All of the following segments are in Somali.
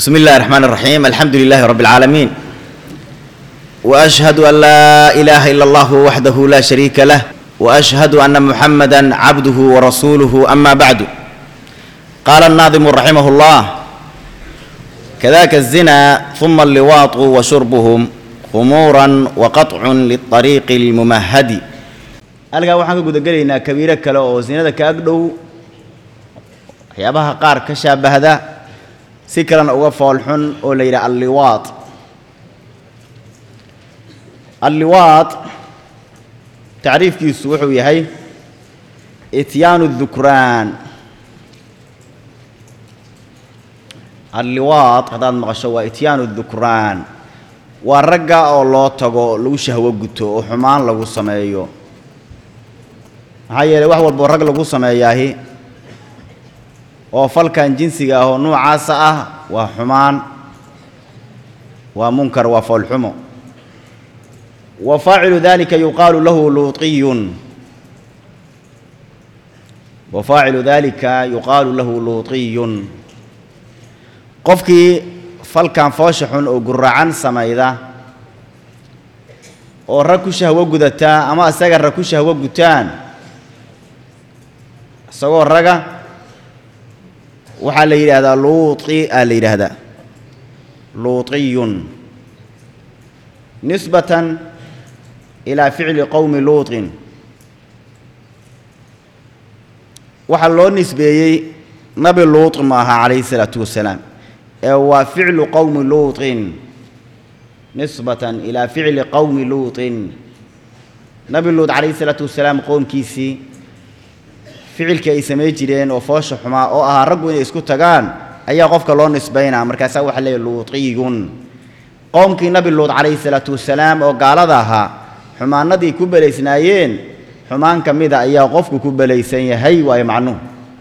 بسم الله الرحمن الرحيم الحمد لله رب العالمين واشهد ان لا اله الا الله وحده لا شريك له واشهد ان محمدا عبده ورسوله اما بعد قال الناظم رحمه الله كذاك الزنا ثم اللواط وشربهم خمورا وقطع للطريق الممهد halkaa waxaan ka gudagelaynaa kabiiro kale oo sinada ka ag dhow waxyaabaha qaar ka shaabahda si kalena uga foolxun oo la yidhaha alliwaad alliwaad tacriifkiisu wuxuu yahay ityaanu dukraan alliwaad haddaad maqasho waa ityaanu dukraan waa ragga oo loo tago lagu shahwo guto oo xumaan lagu sameeyo maxaa yeelay wax walboo rag lagu sameeyaahi oo falkan jinsiga ah oo nuucaasa ah waa xumaan waa munkar waa foolxumo wa faacilu dalika yuqaalu lahu luuطiyun wa faacilu dalika yuqaalu lahu luuطiyun qofkii falkan foosha xun oo guracan samayda oo rag ku shahwo gudataa ama isaga rag ku shahwo gutaan isagoo raga waxaa la yidhaahdaa luuطi aa la yidhaahdaa luuطiyun nisbatan ilaa ficli qowmi luuطin waxaa loo nisbeeyey nabi luuط ma aha calayhi الsalaatu wasalaam ee waa ficlu qowmi luuطin nisbatan ilaa ficli qowmi luuطin nabi luuط calayhi الsalaatu wasalaam qowmkiisii ficilkii ay samay jireen oo foosha xumaa oo ahaa raggu inay isku tagaan ayaa qofka loo nisbaynaa markaasaa waxaa leeyahy luuطiyun qowmkii nabi luud calayhi salaatu wasalaam oo gaalada ahaa xumaanadii ku belaysnaayeen xumaan ka mida ayaa qofku ku belaysan yahay waayo macnuhu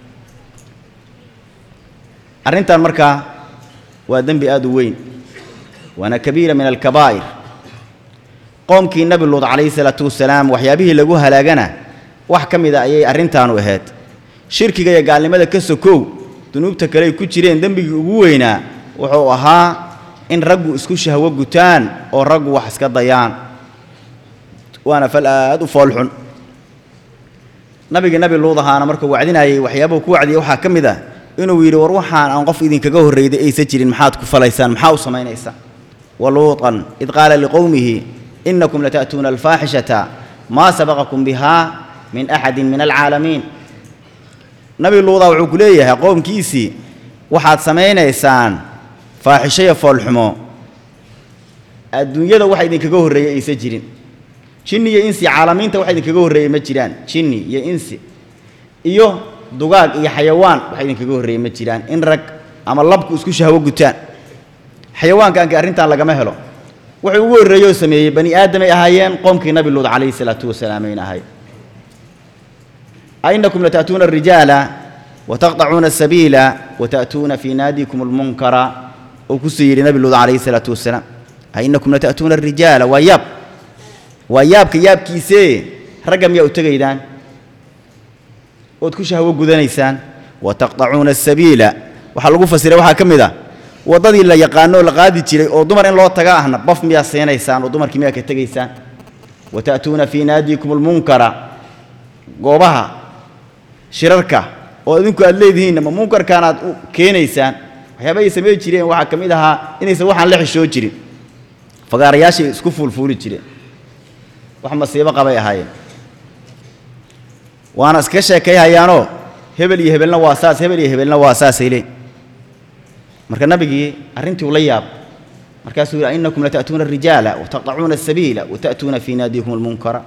arrintan markaa waa dembi aad u weyn waana kabiira min alkabaa'ir qowmkii nabi luud calayhi salaatu wasalaam waxyaabihii lagu halaagana wax ka mida ayay arrintaanu ahayd shirkiga iyo gaalnimada ka sokow dunuubta kaleay ku jireen dembigii ugu weynaa wuxuu ahaa in raggu isku shahwo gutaan oo raggu wax iska dayaan waana fal aad u foolxun nabigii nabi luud ahaana markuu wacdinayay waxyaabuhu ku wacdiyay waxaa ka mid ah inuu yidhi war waxaan aan qof idinkaga horrayday aysan jirin maxaad ku falaysaan maxaa u samaynaysaan wa luuطan id qaala liqowmihi inakum lata'tuuna alfaaxishata maa sabaqakum bihaa min axadi min alcaalamiin nabi luudaa wuxuu ku leeyahay qowmkiisii waxaad samaynaysaan faaxishoya foolxumo adduunyada waxa idinkaga horreeyey aysan jirin jinni iyo insi caalamiinta waxa idinkaga horreeyey ma jiraan jinni iyo insi iyo dugaag iyo xayawaan waxa idinkaga horreeyey ma jiraan in rag ama labku isku shahwo gutaan xayawaankaanki arrintan lagama helo wuxuu ugu horreeyoo sameeyey bani aadamay ahaayeen qoomkii nabi luud calayhi salaatu wasalaam ayna ahay أئنكم لتأتون الرجال وتقطعون السبيل وتأتون في ناديكم المنكر وكسير نبي الله عليه الصلاة والسلام أئنكم لتأتون الرجال وياب وياب كياب كيسي رقم يا أتغيدان وتكشها وقذنيسان وتقطعون السبيل وحلقوا فسيرة وحا كمدا wadadii la yaqaano la qaadi jiray oo dumar in loo taga ahna baf miyaa seenaysaan oo dumarkii miyaa ka tegaysaan wata'tuuna fii naadiikum almunkara goobaha shirarka oo idinku aad leedihiinna ma munkarkaan aad u keenaysaan waxyaaba ay samey jireen waxaa ka mid ahaa inaysan waxaan la xishoo jirin fagaarayaashay isku fuulfuuli jireen wax masiibo qabay ahaayeen waana iska sheekayhayaanoo hebel iyo hebelna waa saas hebel iyo hebelna waa saasay leen marka nabigii arrintii ula yaab markaasuu yidhi innakum lata'tuuna arijaala wataqطacuuna asabiila wata'tuuna fii naadiikum almunkara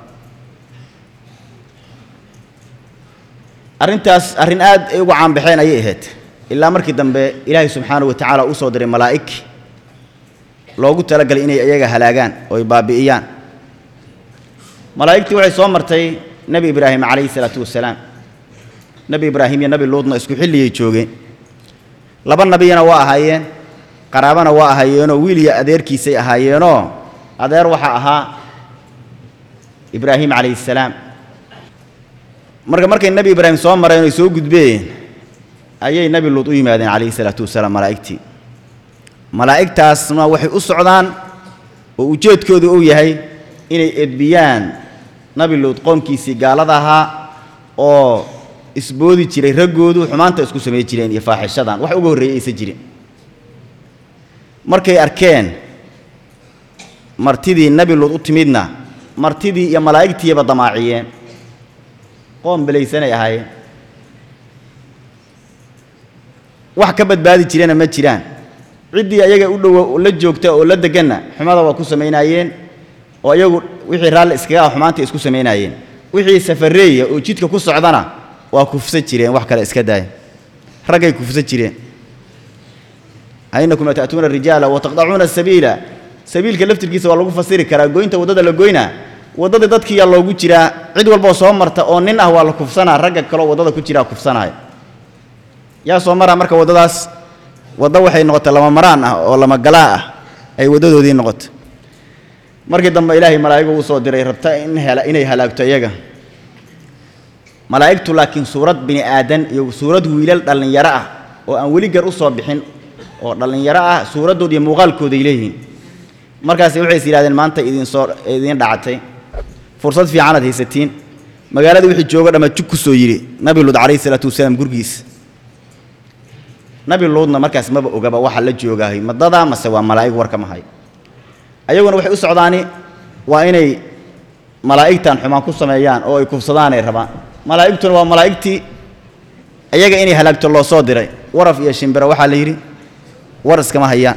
arrintaas arrin aad ay ugu caanbaxeen ayay ahayd ilaa markii dambe ilaahay subxaanahu wa tacaala u soo diray malaa'ig loogu talagalay inay iyaga halaagaan oo ay baabi'iyaan malaa'igtii waxay soo martay nebi ibraahim calayhi salaatu wasalaam nebi ibraahim iyo nebi luudna isku xilliyay joogeen laba nabiyana waa ahaayeen qaraabana waa ahaayeenoo wiil iyo adeerkiisay ahaayeenoo adeer waxaa ahaa ibraahim calayhi salaam marka markay nebi ibraahim soo mareen oy soo gudbeen ayay nebi luud u yimaadeen calayhi salaatu wasalaam malaa'igtii malaa'igtaasna waxay u socdaan oo ujeedkoodu uu yahay inay edbiyaan nabi luud qoomkiisii gaalada ahaa oo isboodi jiray raggoodu xumaanta isku samay jireen iyo faaxishadan wax uga horreeyey aysan jirin markay arkeen martidii nabi luud u timidna martidii iyo malaa'igtiiba damaaciyeen qoom belaysanay ahaayeen wax ka badbaadi jirana ma jiraan ciddii ayaga u dhowo la joogta oo la deganna xumada waa ku samaynaayeen oo iyagu wixii raalli iskaga ah xumaanta isku samaynaayeen wixii safareeya oo jidka ku socdana waa kufsan jireen wax kale iska daaya raggay kufsan jireen ainakum ata'tuuna rijaala wataqdacuuna sabiila sabiilka laftirkiisa waa lagu fasiri karaa goynta waddada la goynaa waddadii dadkiiyaa loogu jiraa cid walboo soo marta oo nin ah waa la kufsanaa ragga kaleo waddada ku jiraa kufsanaayo yaa soo maraa marka waddadaas waddo waxay noqotay lama maraan ah oo lama galaa ah ay waddadoodii noqotay markii dambe ilaahay malaa'igu uu soo diray rabta in hela inay halaagto iyaga malaa'igtu laakiin suurad bini aadan iyo suurad wiilal dhallinyaro ah oo aan weli gar u soo bixin oo dhallinyaro ah suuraddooda iyo muuqaalkooday leeyihiin markaasi waxay is yidhahdeen maanta idin soo idiin dhacatay fursad fiicanaad haysatiin magaalada wixii joogo dhamma jug ku soo yidhi nabi luud calayhi salaatu wasalaam gurigiisa nabi luudna markaas maba ogaba waxa la joogaahay madada mase waa malaa'ig warka mahay ayaguna waxay u socdaani waa inay malaa'igtan xumaan ku sameeyaan oo ay kufsadaan ay rabaan malaa'igtuna waa malaa'igtii iyaga inay halaagto loo soo diray waraf iyo shimbiro waxaa la yidhi war iskama hayaan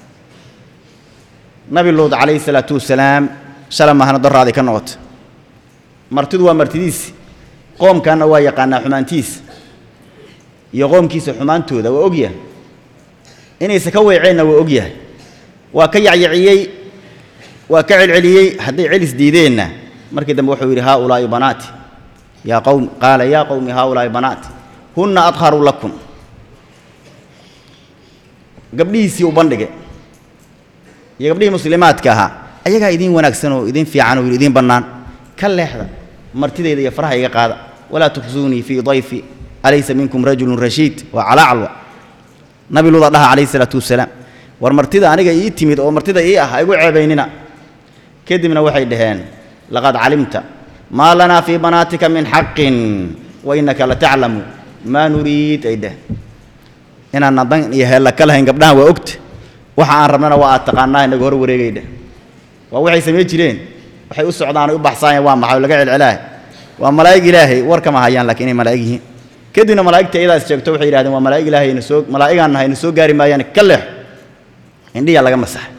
nabi luud calayhi salaatu wasalaam shala maahna dorraaday ka noqoto martidu waa martidiisi qoomkanna waa yaqaanaa xumaantiisa iyo qoomkiisa xumaantooda waa ogyahay inaysa ka weeceenna waa ogyahay waa ka yacyaciyey waa ka celceliyey hadday celis diideenna markii dambe wuxuu yidhi haa ulaa'i banaati yaa qowm qaala yaa qowmi haa ulaa'i banaati hunna adharu lakum gabdhihiisii u bandhige iyo gabdhihii muslimaadka ahaa ayagaa idiin wanaagsan oo idiin fiican oo idiin bannaan ka leexda martidayda iyo faraha iga qaada walaa tukhsuunii fii dayfi alaysa minkum rajulun rashiid waa calaacalwa nabi luuda dhaha calayhi salaatu wasalaam war martida aniga ii timid oo martida ii ah ha igu ceebaynina kadibna waxay dhaheen laqad calimta maa lanaa fii banaatika min xaqin wa innaka lataclamu maa nuriid ay dheh inaanna dan iyo heella ka lahayn gabdhahan waa ogta waxa aan rabnana waa aad taqaanaa inaga hor wareegay dheh waa waxay samey jireen waxay u socdaan ay u baxsaayeen waa maxay oo laga celcelaah waa malaa'ig ilaahay war kama hayaan laakiin inay malaa'ig yihiin kadibna malaa'igta iyadaas sheegto waxay yidhahdeen waa malaa'ig ilaahay na soo malaa'igaan nahay na soo gaari maayaan ka leex indhiyaa laga masaxay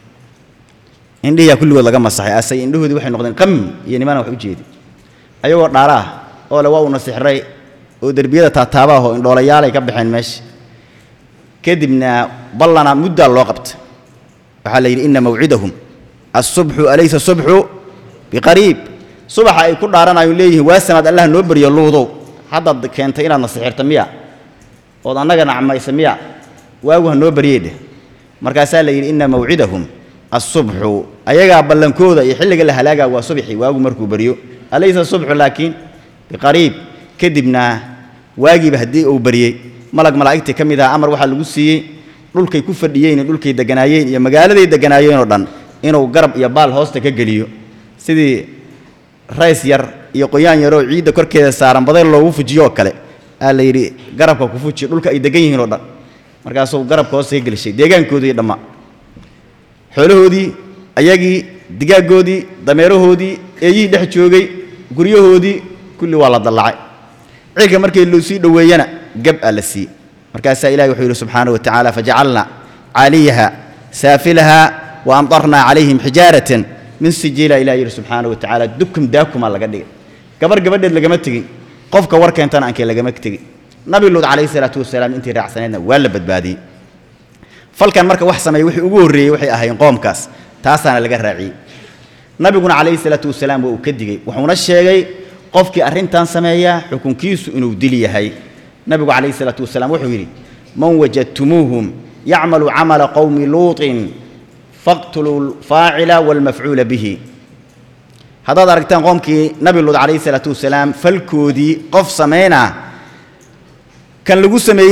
indhiyaa kulligood laga masaxay asay indhahoodii waxay noqdeen qam iyo nimana wax u jeedi ayagoo dhaara ah oo le waa uuna sixray oo derbiyada taataaba ah oo indhoolayaal ay ka baxeen meesha kadibna ballana muddaa loo qabtay waxaa la yidhi inna mawcidahum asubxu alaysa subxu biqariib subaxa ay ku dhaaranayo leeyihiin waa samaad allah noo baryo luudow haddaad keentay inaad na sixirta miya ood annaga nacmaysa miya waagu ha noo baryey dheh markaasaa la yidhi inna mawcidahum asubxu ayagaa ballankooda iyo xilliga la halaagaa waa subxi waagu markuu baryo alaysa subxu laakiin biqariib kadibna waagiiba haddii uu baryey malag malaa'igtii ka mid aha amar waxaa lagu siiyey dhulkay ku fadhiyeen iyo dhulkay deganaayeen iyo magaaladay deganaayeen oo dhan inuu garab iyo baal hoosta ka geliyo sidii rays yar iyo qoyaan yaroo ciidda korkeeda saaran badayl loogu fujiyo oo kale aa la yidhi garabka ku fuji dhulka ay degan yihiin oo dhan markaasuu garabka hoosta ka gelishay deegaankoodii dhamma xoolahoodii ayagii digaaggoodii dameerahoodii eeyihii dhex joogay guryahoodii kulli waa la dallacay cirka markii loo sii dhoweeyana gab aa la siiyey markaasaa ilahi wuxuu yidhi subxaana wa tacaala fajacalna caaliyaha saafilaha wa amtarnaa calayhim xijaaratan min sijiila ilah yidhi subxaana wa tacaala dukum daakumaa laga dhigay gabar gabadheed lagama tegin qofka war keentana aankee lagama tegin nabi luud calayhi salaatu wasalaam intii raacsaneedna waa la badbaadiyey falkan marka wax sameeyey wixii ugu horreeyey waxay ahayn qoomkaas taasaana laga raaciyey nabiguna calayhi salaatu wasalaam waa uu ka digey wuxuuna sheegay qofkii arrintan sameeya xukunkiisu inuu dil yahay nabigu calayhi salaatu wasalaam wuxuu yidhi man wajadtumuuhum yacmalu camala qowmi luuطin faqtuluu alfaacila waalmafcuula bihi haddaad aragtaan qoomkii nabi luud calayhi salaatu wasalaam falkoodii qof samaynaa kan lagu sameeyey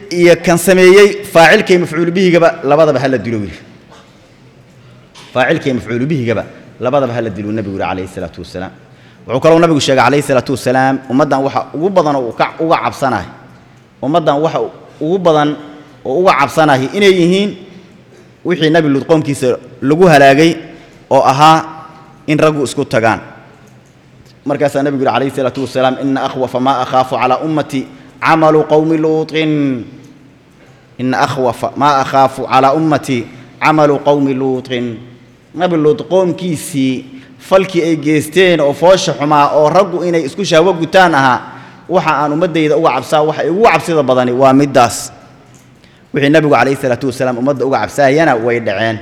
iyo kan sameeyey faacilkay mafcuulu bihigaba labadaba hala dilo wiil faacilkay mafcuulu bihigaba labadaba hala dilo nebigu yidhi calayhi salaatu wasalaam wuxuu kaloo nabigu sheegay calayhi salaatu wasalaam ummaddan waxa ugu badan oo ka uga cabsanahay ummaddan waxa ugu badan oo uga cabsanahay inay yihiin wixii nebi luud qoomkiisa lagu halaagay oo ahaa in raggu isku tagaan markaasaa nebigu yidhi calayhi salaatu wasalaam ina akhwafa maa akhaafu calaa ummati camalu qowmi luuطin ina akhwafa maa akhaafu calaa ummati camalu qowmi luuطin nebi luud qoomkiisii falkii ay geysteen oo foosha xumaa oo raggu inay isku shahwo gutaan ahaa waxa aan ummaddayda uga cabsaa waxa ugu cabsida badani waa middaas wixii nebigu calayhi salaatu wasalaam ummadda uga cabsaayana way dhaceen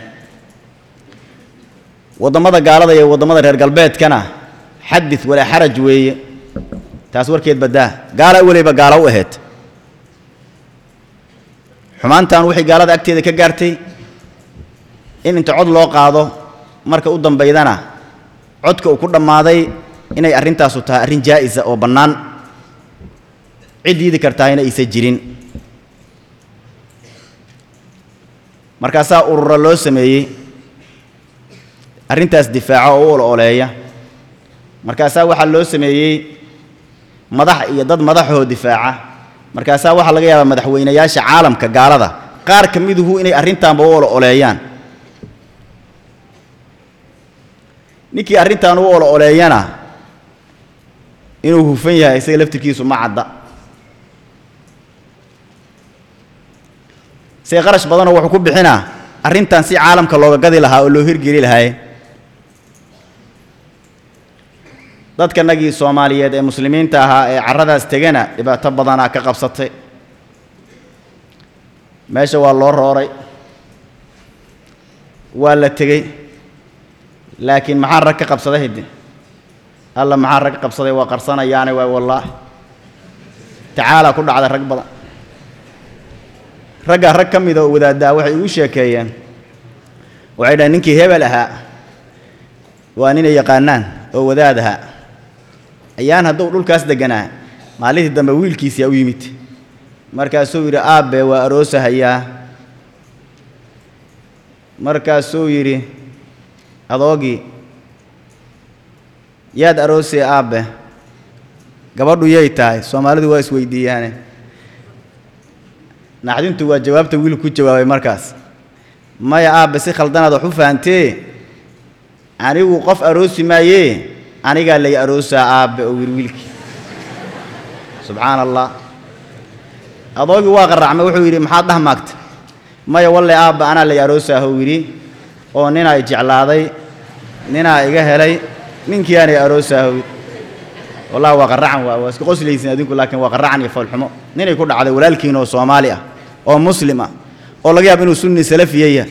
waddamada gaalada iyo waddamada reer galbeedkana xadid walaa xaraj weeye taas warkeed baddaa gaala weliba gaalo u ahayd xumaantan waxay gaalada agteeda ka gaartay in inta cod loo qaado marka u dambaydana codka uu ku dhammaaday inay arrintaasu tahay arrin jaa'isa oo bannaan cid diidi kartaayna aysan jirin markaasaa urura loo sameeyey arrintaas difaaca oo u ololeeya markaasaa waxaa loo sameeyey madax iyo dad madaxoo difaaca markaasaa waxaa laga yaabaa madaxweynayaasha caalamka gaalada qaar ka miduhu inay arrintaanba u olo-oleeyaan ninkii arrintan u olo-oleeyana inuu hufan yahay isaga laftirkiisu ma cadda see qarash badanoo wuxuu ku bixinaa arrintan si caalamka looga gadi lahaa oo loo hirgeli lahaay dadkanagii soomaaliyeed ee muslimiinta ahaa ee carradaas tegana dhibaato badanaa ka qabsatay meesha waa loo rooray waa la tegey laakiin maxaa rag ka qabsaday hidde alla maxaa rag qabsaday waa qarsanayaane waay wallaahi tacaalaa ku dhacday rag badan raggaa rag ka mida oo wadaaddaa waxay igu sheekeeyeen waxay dhahen ninkii hebel ahaa waa ninay yaqaanaan oo wadaad ahaa ayaan hadduu dhulkaas degganaa maalintii dambe wiilkiisiyaa u yimid markaasuu yidhi aabbe waa aroosahayaa markaasuu yidhi adoogii yaad aroosay aabbe gabadhu yay tahay soomaalidu waa isweydiiyaane naxdintu waa jawaabta wiilku ku jawaabay markaas maya aabbe si khaldanaad wax u fahantee anigu qof aroosi maayee anigaa lay aroosaa aabbe oo yidhi wiilkii subxaana allah adoogii waa qarracmay wuxuu yidhi maxaad dhah maagta maya walle aabba anaa lay aroosaa hou yidhi oo ninaa i jeclaaday ninaa iga helay ninkii aanay aroosaa hou yidhi wallahi waa qarracan waa waa iska qoslaysin adinku laakiin waa qarracan iyo foolxumo ninay ku dhacday walaalkiin oo soomaali ah oo muslim ah oo laga yaabo inuu sunni salafiya yahay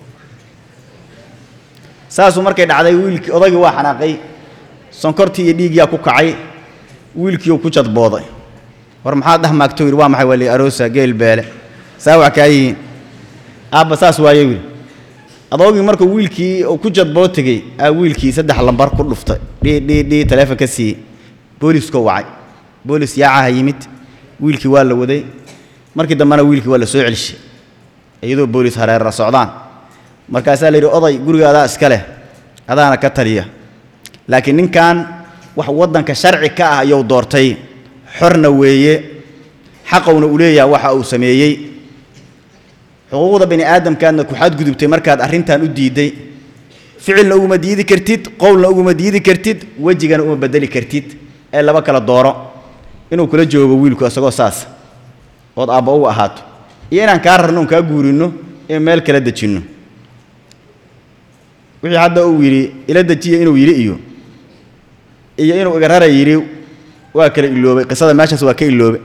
saasuu markay dhacday wiilkii odagii waa xanaaqay sonkortii iyo dhiigyaa ku kacay wiilkiiuu ku jadbooday war maxaad dhah maagto yidhi waa maxay waa lii aroosa geel beele saa wax kaa yihiin aabba saas waaye wiil adoogii markuu wiilkii uu ku jadboo tegey aa wiilkii saddex lambar ku dhuftay dhii dhii dhii taleefon ka siiyey booliiskoo wacay boolis yaacaha yimid wiilkii waa la waday markii dambena wiilkii waa la soo celishay iyadoo boolis hareerra socdaan markaasaa la yidhi oday guriga adaa iska leh adaana ka taliya laakiin ninkan wax waddanka sharci ka ah ayuu doortay xorna weeye xaqowna uu leeyahay waxa uu sameeyey xuquuqda bani aadamkaadna ku xadgudubtay markaad arrintan u diidday ficilna uguma diidi kartid qowlna uguma diidi kartid wejigana uma bedeli kartid ee laba kala dooro inuu kula joogo wiilku isagoo saas ood aabba uga ahaato iyo inaan kaa rarno un kaa guurinno ee meel kala dejinno wixii hadda uu yidhi ila dejiya inuu yidhi iyo iyo inuu iga rara yidhi waa kala iloobay qisada meeshaas waa ka iloobay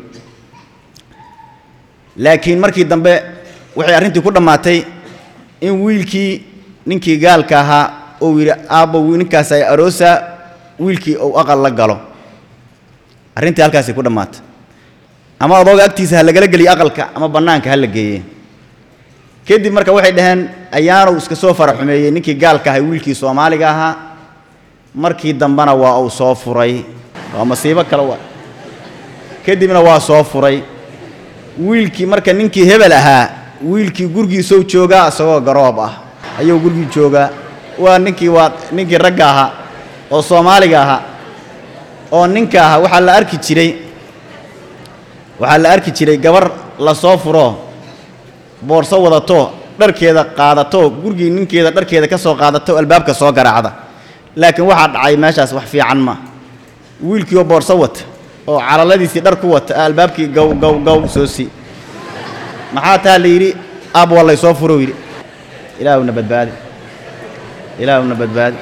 laakiin markii dambe waxay arrintii ku dhammaatay in wiilkii ninkii gaalka ahaa uu yidhi aabbo ninkaas ay aroosaa wiilkii uu aqal la galo arrintii halkaasay ku dhammaatay ama adooga agtiisa ha lagala geliyo aqalka ama bannaanka ha la geeye kadib marka waxay dhaheen ayaanu iska soo fara xumeeyey ninkii gaalka ahay wiilkii soomaaliga ahaa markii dambena waa uu soo furay waa masiibo kale waa kadibna waa soo furay wiilkii marka ninkii hebel ahaa wiilkii gurigiisou joogaa isagoo garoob ah ayuu gurigii joogaa waa ninkii waa ninkii ragga ahaa oo soomaaliga ahaa oo ninka ahaa waxaa la arki jiray waxaa la arki jiray gabar la soo furo boorso wadato dharkeeda qaadato gurigii ninkeeda dharkeeda ka soo qaadato albaabka soo garaacda laakiin waxaa dhacay meeshaas wax fiican ma wiilkii oo boorso wata oo calaladiisii dhar ku wata aa albaabkii gow gow gow soo sii maxaa taa la yidhi aab waa lay soo furo yidhi ilaahuna badbaadi ilaahuna badbaadi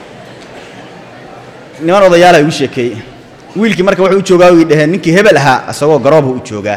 niman odayaala igu sheekeeyey wiilkii marka wuxuu u joogaa way dhaheen ninkii hebel ahaa isagoo garoobha u joogaa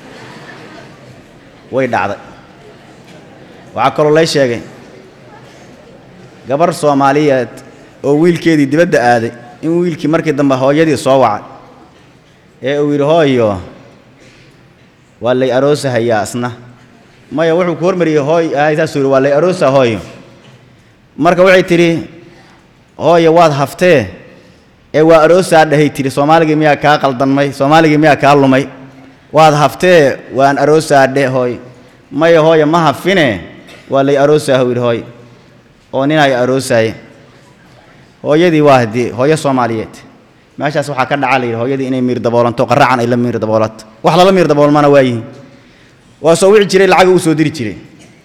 way dhacday waxaa kaloo lay sheegay gabar soomaaliyeed oo wiilkeedii dibadda aaday in wiilkii markii dambe hooyadii soo wacay ee uu yidhi hooyo waa lay aroosahayaa asna maya wuxuu ku hormariyey hooy ahay saasuu yidhi waa lay aroosa hooyo marka waxay tidhi hooyo waad haftee ee waa aroosaa dhahay tidhi soomaaligii miyaa kaa qaldanmay soomaaligii miyaa kaa lumay waad haftee waan aroosaa dhe hooy maya hooyo ma hafine waa lay aroosaa huu yidhi hooy oo nin ay aroosaaye hooyadii waa haddii hooyo soomaaliyeed meeshaas waxaa ka dhaca la yidhi hooyadii inay miir daboolanto qaracan ay la miir daboolato wax lala miir daboolmana waa yihiin waa soo wici jiray lacaga u soo diri jiray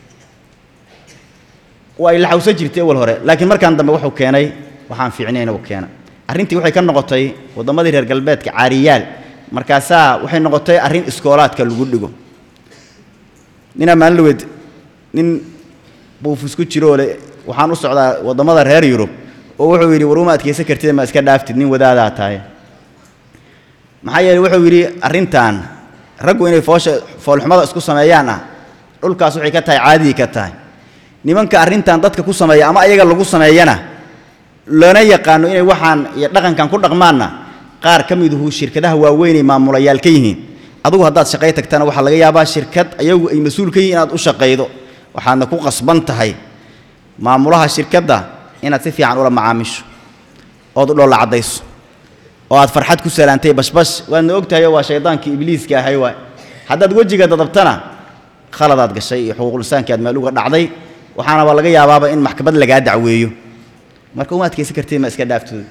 waa ay laxawsan jirtay awal hore laakiin markaan dambe wuxuu keenay waxaan fiicnayna uu keena arrintii waxay ka noqotay wadammadii reer galbeedka caariyaal markaasaa waxay noqotay arrin iskoolaadka lagu dhigo ninaa maalinlaweed nin buufis ku jiroo le waxaan u socdaa wadammada reer yurub oo wuxuu yidhi war uma adkaysan kartid ma iska dhaaftid nin wadaadaa tahay maxaa yeeley wuxuu yidhi arrintan raggu inay foosha foolxumada isku sameeyaan ah dhulkaas waxay ka tahay caadii ka tahay nimanka arrintan dadka ku sameeya ama ayaga lagu sameeyana lana yaqaano inay waxaan iyo dhaqankan ku dhaqmaanna qaar ka miduhu shirkadaha waaweynay maamulayaal ka yihiin adugu haddaad shaqay tagtana waxaa laga yaabaa shirkad ayagu ay mas-uul ka yihiin inaad u shaqaydo waxaadna ku qasban tahay maamulaha shirkadda inaad si fiican ula macaamisho ood u dhoolla caddayso oo aad farxad ku salaantay bashbash waadna og tahay oo waa shaydaankii ibliiska ahay waay haddaad wejiga dadabtana khaladaad gashay iyo xuquuqlisaanki aad meel uga dhacday waxaana waa laga yaabaaba in maxkamad lagaa dacweeyo marka uma adkaysan kartid ma iska dhaaftooda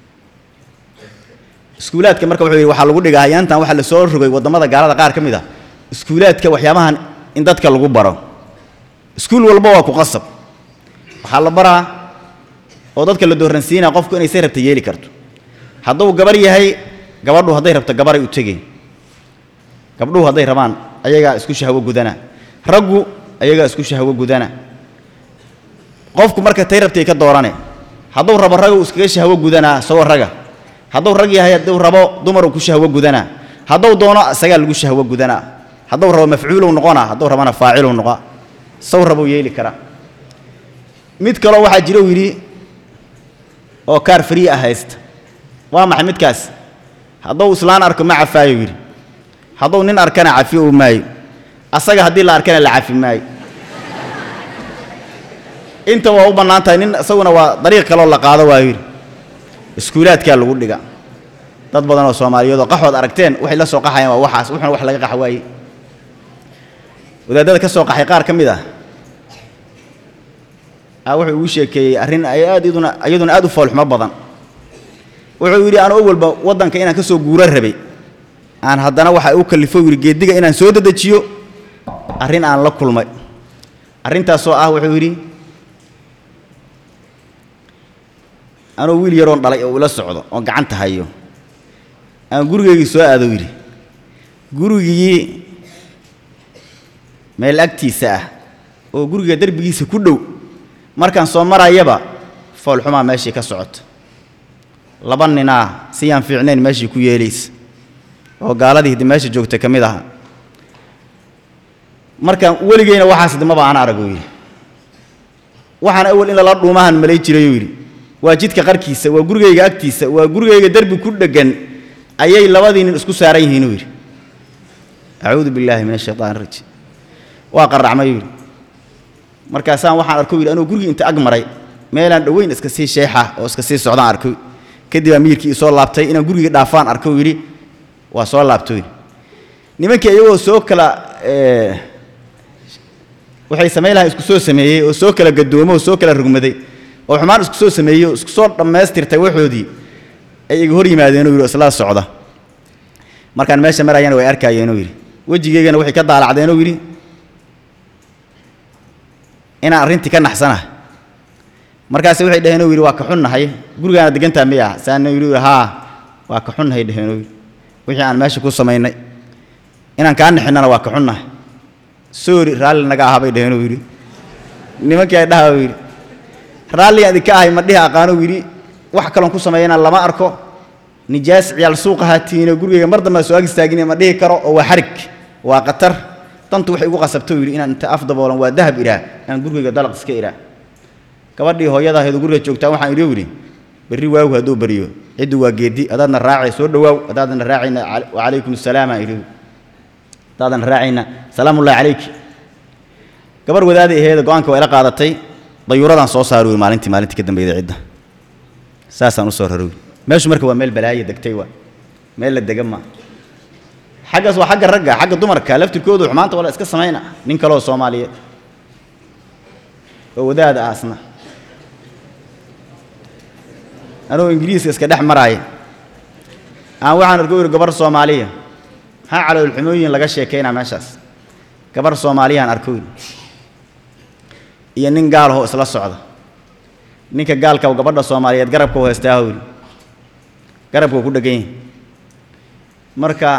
iskuulaadka marka wuxuu yidhi waxaa lagu dhigaa hayaantan waxaa la soo rogay waddamada gaalada qaar ka mid ah iskuulaadka waxyaabahan in dadka lagu baro iskuul walba waa ku qasab waxaa la baraa oo dadka la dooransiinaya qofku inay say rabta yeeli karto hadduu gabar yahay gabadhu hadday rabto gabaray u tegeen gabdhuhu hadday rabaan ayagaa isku shahwo gudana raggu ayagaa isku shahwo gudana qofku marka tay rabtay ka doorane hadduu rabo ragu iskaga shahwo gudanaa isagoo raga hadduu rag yahay hadduu rabo dumaruu ku shahwo gudanaa hadduu doono isagaa lagu shahwo gudanaa hadduu rabo mafcuulow noqonaa hadduu rabana faacilow noqaa saw rabuu yeeli karaa mid kaloo waxaa jira uu yidhi oo kaar farii ah haysta waa maxay midkaas hadduu islaan arko ma cafaayo yidhi hadduu nin arkana cafi uu maayo asaga haddii la arkana la cafi maayo inta waa u bannaan tahay nin isaguna waa dariiq kaloo la qaado waayo yidhi iskuulaadkaa lagu dhiga dad badan oo soomaaliyeed oo qaxood aragteen waxay la soo qaxayaan waa waxaas wuxuna wax laga qax waaye wadaadada ka soo qaxay qaar ka mid ah a wuxuu igu sheekeeyey arrin ay aad iyaduna iyaduna aad u foolxumo badan wuxuu yidhi anoo walba waddanka inaan ka soo guuro rabay aan haddana waxa u kallifo yidhi geediga inaan soo dedejiyo arrin aan la kulmay arrintaasoo ah wuxuu yidhi anoo wiil yaroon dhalay oo ila socdo oo gacanta hayo aan gurigeygii soo aado yidhi gurigii meel agtiisa ah oo guriga derbigiisa ku dhow markaan soo marayaba foolxumaa meeshii ka socota laba ninaa siyaan fiicnayn meeshii ku yeelaysa oo gaaladii hiddi meesha joogta ka mid aha markaan weligeyna waxaas dimaba aan arago yidhi waxaan awal in lala dhuumahan malay jirayuu yidhi waa jidka qarkiisa waa gurigayga agtiisa waa gurigayga derbi ku dheggan ayay labadii nin isku saaran yihiinuu yidhi acuudu billaahi min ashaytaan rajiim waa qarracmayuu yidhi markaasaan waxaan arko yidhi anuu gurigii inta ag maray meelaan dhoweyn iska sii sheexa oo iska sii socdaan arko kadib baa miyirkii isoo laabtay inaan gurigii dhaafaan arko yidhi waa soo laabto yidhi nimankii iyagoo soo kala waxay samayn lahaa isku soo sameeyey oo soo kala gadoomo oo soo kala rugmaday oo xumaan isku soo sameeyey oo isku soo dhammaystirtay waxoodii ay iga hor yimaadeenuu yidhi isla socda markaan meesha marayana way arkaayeenuu yidhi wejigeygana waxay ka daalacdeenuu yidhi inaan arrintii ka naxsanahay markaase waxay dhaheenuu yidhi waa ka xunnahay gurigaana degantaa miya saana yidhi haa waa ka xunnahay dhaheenuu yidhi wixii aan meesha ku samaynay inaan kaa naxinnana waa ka xunnahay soori raalli naga aha bay dhaheenuu yidhi nimankii ay dhaha yidhi raalligaan idinka ahay ma dhihi aqaanuu yidhi wax kaloon ku sameeyana lama arko nijaas ciyaal suuqa haatiino gurigayga mar dambe soo ag istaagin ma dhihi karo oo waa xarig waa qatar dantu waxay igu qasabto yidhi inaan inta af daboolan waa dahab idhaa aan gurigayga dalaq iska idhaa gabadhii hooyada ahayd oo guriga joogtaa waxaan idhi yidhi berri waagu hadduu baryo ciddu waa geedi adaadna raacay soo dhowaaw adaadna raacayna wacalaykum asalaam aan idhi adaadna raacayna salaamullahi calayki gabar wadaadii aheeda go-aanka waa ila qaadatay dayuuradaan soo saari wey maalintii maalintii ka dambeeyday cidda saasaan u soo rarowi meeshu marka waa meel balaaye degtay waa meel la dega maa xaggaas waa xagga ragga xagga dumarka laftirkoodu xumaanta waa la iska samayna nin kaleoo soomaaliyeed oo wadaada ah asna anoo ingiriiska iska dhex maraaya aan waxaan arko yidhi gabar soomaaliya maxaa caloolxumooyin laga sheekaynaa meeshaas gabar soomaaliyaan arko yidhi iyo nin gaalahoo isla socda ninka gaalka gabadha soomaaliyeed garabka u haystaaho yidhi garabka ku dhegan yahay marka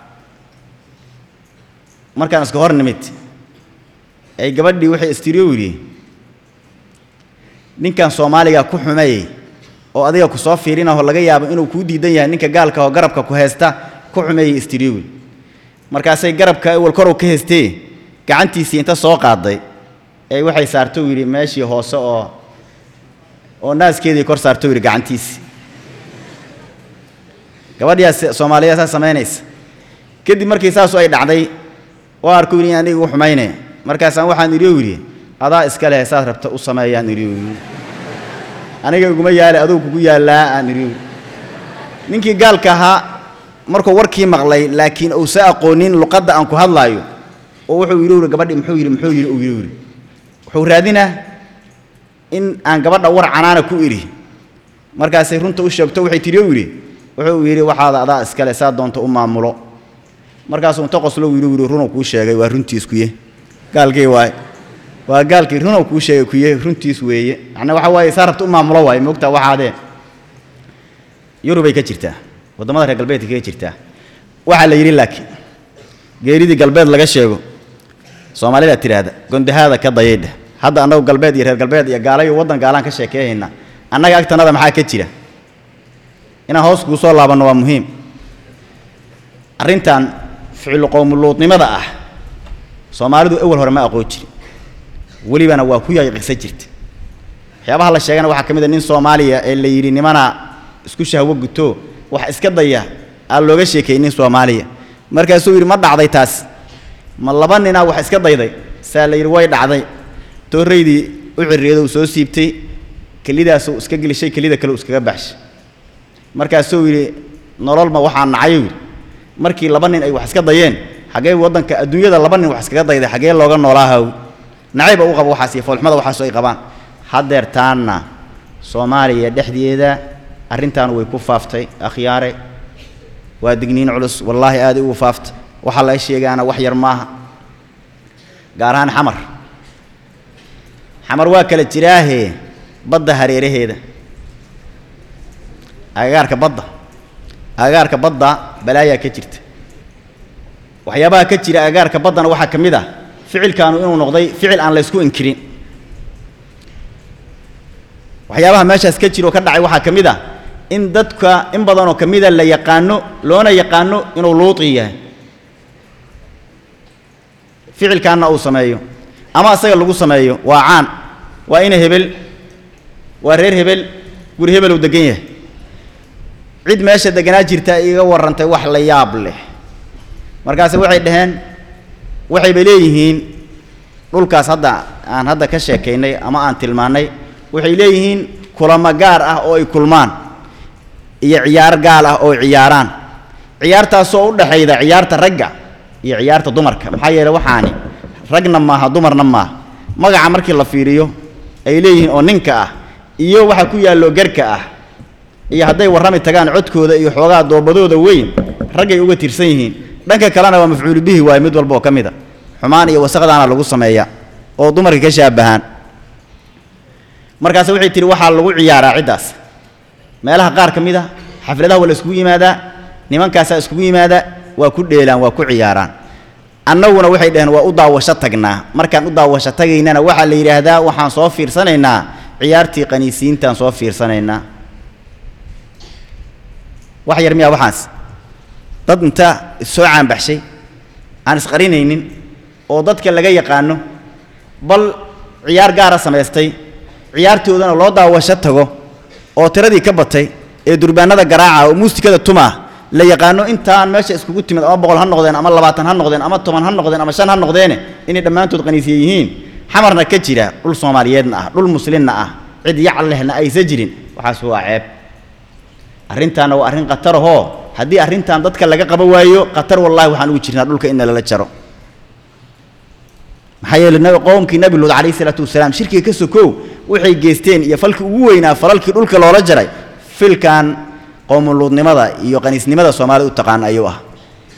markaan iska hor nimid ay gabadhii waxay istiriyo yidhi ninkan soomaaliga ku xumeeyey oo adiga ku soo fiirinaho laga yaabo inuu kuu diidan yahay ninka gaalka oo garabka ku haysta ku xumeeyey istiriyo yidhi markaasay garabka awal korow ka haystee gacantiisii inta soo qaaday ee waxay saarto yidhi meeshii hoose oo oo naaskeedii kor saarto yidhi gacantiisii gabadhiyaas soomaaliyeed saa samaynaysa kadib markii saasu ay dhacday waa arku yidhi aniga u xumaynaya markaasaan waxaan idhi yidhi adaa iska leh saad rabta u sameeyaan idhi yidhi aniga iguma yaale aduu kugu yaallaa aan idhi yidhi ninkii gaalka ahaa markuu warkii maqlay laakiin uusa aqoonin luqadda aan ku hadlaayo oo wuxuu yidhi yidhi gabadhi muxuu yidhi muxuu yidhi uu yidhi yidhi wuxuu raadinaa in aan gabadha war canaana ku idhi markaasay runta u sheegto waxay tidhi yidhi wuxuu yidhi waxaada adaa iskale saa doonta u maamulo markaasuu inta qoslo yidhi yidhi runuu kuu sheegay waa runtiis kuye gaalkii waaye waa gaalkii runuu kuu sheegay kuye runtiis weeye macnaa waxa waaye saa rabta u maamulo waaye moogtaa waxaadee yurubay ka jirtaa waddamada reer galbeedka kaga jirtaa waxaa la yidhi laakiin geeridii galbeed laga sheego soomaalidaa tidhaahda gondahaada ka dayaydha hadda annagu galbeed iyo reer galbeed iyo gaala iyo waddan gaalaan ka sheekeehaynaa annaga agtanada maxaa ka jira inaan hoos kuu soo laabanno waa muhiim arrintan ficlu qowmuluudnimada ah soomaalidu awal hore ma aqoon jirin welibana waa ku yaqiqsa jirta waxyaabaha la sheegana waxaa ka mid a nin soomaaliya ee la yidhi nimana isku shahwo guto wax iska daya aa looga sheekeeyey nin soomaaliya markaasuu yidhi ma dhacday taas ma laba ninaa wax iska dayday saa la yidhi way dhacday tooraydii u cirriyada uu soo siibtay kelidaasuu iska gelishay kelida kale uu iskaga baxshay markaasuu yidhi nololma waxaa nacayo yidhi markii laba nin ay wax iska dayeen xaggee waddanka adduunyada laba nin wax iskaga dayday xaggee looga noolaahaw nacayba u qabo waxaas iyo foolxumada waxaasu ay qabaan haddeer taanna soomaaliya dhexdeeda arrintaan way ku faaftay akhyaare waa digniin culus wallaahi aaday ugu faaftay waxaa laga sheegaana wax yar maaha gaar ahaan xamar xamar waa kala jiraahee badda hareeraheeda agagaarka badda agagaarka badda balaayaa ka jirta waxyaabaha ka jira agagaarka baddana waxaa ka mid ah ficilkaanu inuu noqday ficil aan la ysku inkirin waxyaabaha meeshaas ka jira oo ka dhacay waxaa ka mid ah in dadka in badanoo ka mida la yaqaano loona yaqaano inuu luuqi yahay ficilkaanna uu sameeyo ama asaga lagu sameeyo waa caan waa ina hebel waa reer hebel guri hebel uu degan yahay cid meesha deganaa jirta iga warrantay wax la yaab leh markaase waxay dhaheen waxayba leeyihiin dhulkaas hadda aan hadda ka sheekaynay ama aan tilmaannay waxay leeyihiin kulamo gaar ah oo ay kulmaan iyo ciyaar gaal ah oo ay ciyaaraan ciyaartaasoo u dhexayda ciyaarta ragga iyo ciyaarta dumarka maxaa yeeley waxaani ragna maaha dumarna maaha magaca markii la fiiriyo ay leeyihiin oo ninka ah iyo waxa ku yaallo garka ah iyo hadday warrami tagaan codkooda iyo xoogaa doobadooda weyn raggay uga tirsan yihiin dhanka kalena waa mafcuulu bihi waaye mid walba oo ka mid a xumaan iyo wasaqdaana lagu sameeya oo dumarka ka shaabahaan markaase waxay tihi waxaa lagu ciyaaraa ciddaas meelaha qaar ka mid a xafladaha waa la iskugu yimaadaa nimankaasaa iskugu yimaadaa waa ku dheelaan waa ku ciyaaraan annaguna waxay dhaheen waa u daawasho tagnaa markaan u daawasho tagaynana waxaa la yidhaahdaa waxaan soo fiirsanaynaa ciyaartii qaniisiintaan soo fiirsanaynaa wax yar miyaa waxaas dad inta issoo caanbaxshay aan isqarinaynin oo dadka laga yaqaano bal ciyaar gaara samaystay ciyaartoodana loo daawasho tago oo tiradii ka batay ee durbaanada garaaca oo muusikada tumaa la yaqaano intaan meesha iskugu timid ama boqol ha noqdeen ama labaatan ha noqdeen ama toban ha noqdeen ama shan ha noqdeene inay dhammaantood qaniisiye yihiin xamarna ka jira dhul soomaaliyeedna ah dhul muslimna ah cid yacal lehna aysa jirin waxaas waa ceeb arrintaana waa arrin khatarahoo haddii arrintan dadka laga qaba waayo khatar wallahi waxaan ugu jirnaa dhulka in lala jaro maxaa yeele nabi qowmkii nabi luud calayhi salaatu wasalaam shirkiga ka sokow waxay geysteen iyo falkii ugu weynaa falalkii dhulka loola jaray filkan qowmuluudnimada iyo qaniisnimada soomaalida u taqaan ayuu ah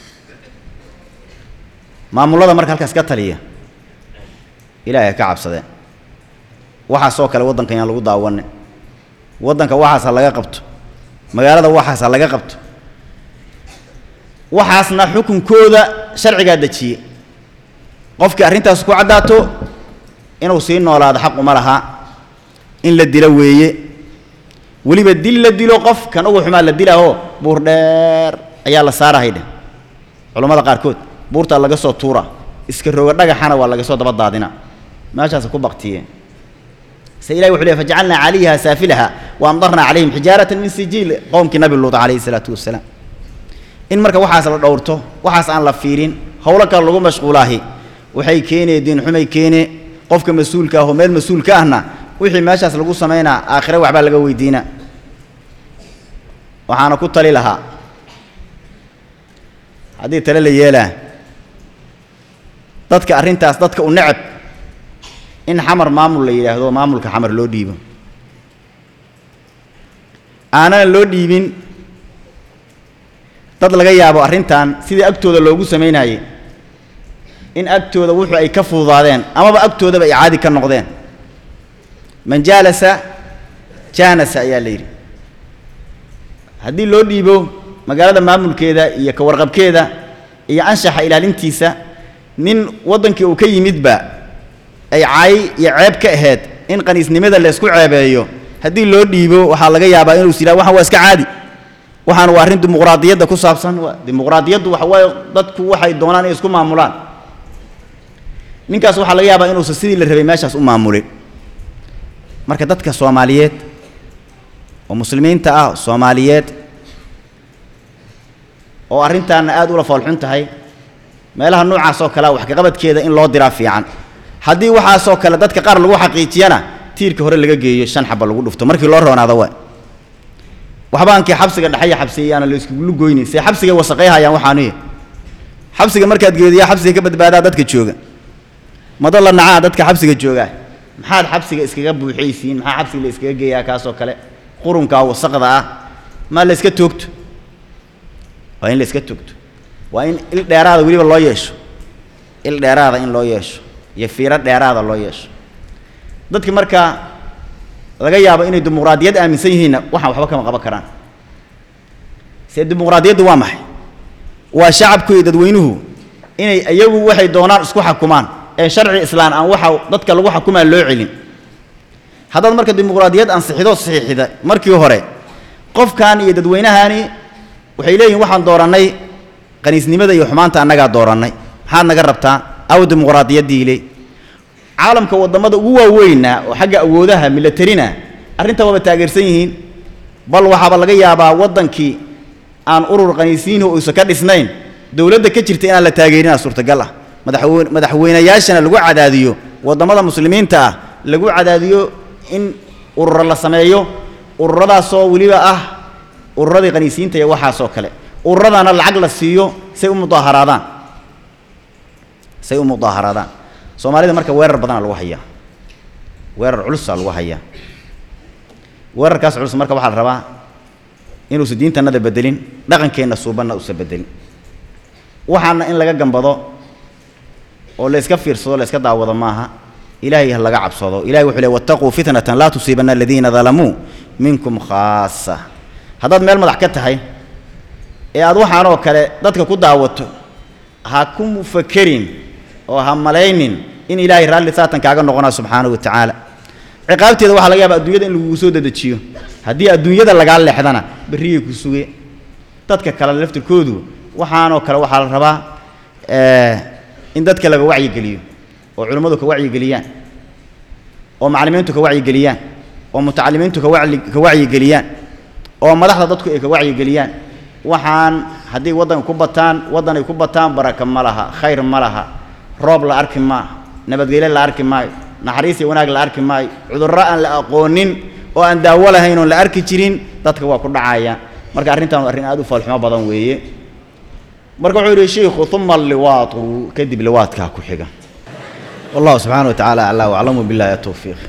maamullada marka halkaas ka taliya ilaahay ha ka cabsadeen waxaasoo kale waddanka yaan lagu daawanin waddanka waxaas ha laga qabto magaalada waxaas ha laga qabto waxaasna xukunkooda sharcigaa dejiye qofkii arrintaas ku caddaato inuu sii noolaado xaq uma laha in la dilo weeye weliba dil la dilo qof kan ugu xumaa la dilaaho buur dheer ayaa la saarahay dheh culammada qaarkood buurtaa laga soo tuura iska roga dhagaxana waa laga soo daba daadina meeshaasa ku baktiyeen se ilahi wuxu ley fajacalnaa calayha saafilaha wa amdarnaa calayhim xijaaratan min sijiil qowmkii nabi luud calayhi salaatu wasalaam in marka waxaas la dhowrto waxaas aan la fiirin howlo kale lagu mashquulaahi waxay keenee diinxumay keene qofka mas-uulka ah oo meel mas-uul ka ahna wixii meeshaas lagu samaynaa aakhire waxbaa laga weydiina waxaana ku tali lahaa haddii tale la yeelaa dadka arrintaas dadka u necab in xamar maamul la yidhaahdo maamulka xamar loo dhiibo aanana loo dhiibin dad laga yaabo arrintan sidii agtooda loogu samaynayey in agtooda wuxuu ay ka fududaadeen amaba agtoodaba ay caadi ka noqdeen man jaalasa jaanasa ayaa la yidhi haddii loo dhiibo magaalada maamulkeeda iyo ka warqabkeeda iyo anshaxa ilaalintiisa nin waddankii uu ka yimidba ay caay iyo ceeb ka ahayd in qaniisnimada laysku ceebeeyo haddii loo dhiibo waxaa laga yaabaa inuu is yidhaha waxaan waa iska caadi waxaan waa arrin dimuqraadiyadda ku saabsan dimuqraadiyaddu waxa waaye dadku waxay doonaan inay isku maamulaan ninkaas waxaa laga yaabaa inuusan sidii la rabay meeshaas u maamulin marka dadka soomaaliyeed oo muslimiinta ah soomaaliyeed oo arrintaana aad ula foolxun tahay meelaha noocaas oo kalea wax kaqabadkeeda in loo diraa fiican haddii waxaasoo kale dadka qaar lagu xaqiijiyana tiirka hore laga geeyo shan xaba lagu dhufto markii loo roonaado waa waxbaankii xabsiga dhexaya xabsiyayaana la iskugulu goynin see xabsigay wasaqayhayaan waxaanuya xabsiga markaad geediyaa xabsiga ka badbaadaa dadka jooga mado la nacaa dadka xabsiga joogaa maxaad xabsiga iskaga buuxaysiin maxaa xabsiga la iskaga geeyaa kaasoo kale qurunkaa wasaqda ah maa la iska toogto waa in la iska toogto waa in il dheeraada weliba loo yeesho il dheeraada in loo yeesho iyo fiiro dheeraada loo yeesho dadki markaa laga yaabo inay dimuqraadiyad aaminsan yihiinna waxaan waxba kama qaban karaan see dimuqraadiyaddu waa maxay waa shacabku iyo dadweynuhu inay iyagu waxay doonaan isku xakumaan ee sharci islaan aan waxa dadka lagu xakumaa loo celin haddaad marka dimuqraadiyad ansixido saxiixida markii hore qofkan iyo dadweynahani waxay leeyihin waxaan doorannay qaniisnimada iyo xumaanta annagaa doorannay maxaad naga rabtaa aw dimuqraadiyaddii le caalamka waddamada ugu waaweynna oo xagga awoodaha milatarina arrintaa waaba taageersan yihiin bal waxaaba laga yaabaa waddankii aan urur qaniisiinhu uusan ka dhisnayn dowladda ka jirta inaan la taageerinaa suurtagal ah madaxweyne madaxweynayaashana lagu cadaadiyo waddamada muslimiinta ah lagu cadaadiyo in ururo la sameeyo ururadaasoo weliba ah ururadii qaniisiinta iyo waxaasoo kale ururadaana lacag la siiyo say u mudaaharaadaan say u mudaaharadaan soomaalida marka weerar badana lagu hayaa weerar culusaa lagu hayaa weerarkaas culus marka waxaa la rabaa inuusan diintannada bedelin dhaqankeenna suubanna uusan bedelin waxaana in laga gambado oo la iska fiirsado la iska daawado maaha ilaahay ha laga cabsado ilahay wuxuu leey wattaquu fitnatan laa tusiibanna aladiina dalamuu minkum khaasa haddaad meel madax ka tahay ee aad waxaanoo kale dadka ku daawato ha ku mufakerin oo ha malaynin in ilaahay raalli saatan kaaga noqonaa subxaanahu wa tacaala ciqaabteeda waxaa laga yaaba adduunyada in lagugu soo dedejiyo haddii adduunyada lagaa leexdana berriyay ku suge dadka kale laftirkoodu waxaanoo kale waxaa la rabaa in dadka laga wacyigeliyo oo culimmadu ka wacyigeliyaan oo macallimiintu ka wacyigeliyaan oo mutacalimiintu ka wacyi ka wacyigeliyaan oo madaxda dadku ay ka wacyigeliyaan waxaan haddii waddanka ku bataan waddan ay ku bataan baraka ma laha khayr ma laha roob la arki maaha nabadgelyo la arki maayo naxariis iyo wanaag la arki maayo cudurro aan la aqoonin oo aan daawo lahayn oon la arki jirin dadka waa ku dhacaya marka arrintan waa arrin aad u faalxumo badan weeye marka wuxuu yidhi shiikhu uma alliwaatu kadib liwaadkaa ku xiga wallahu subxaana wa tacaala aclaa waclamu billahi atowfiiq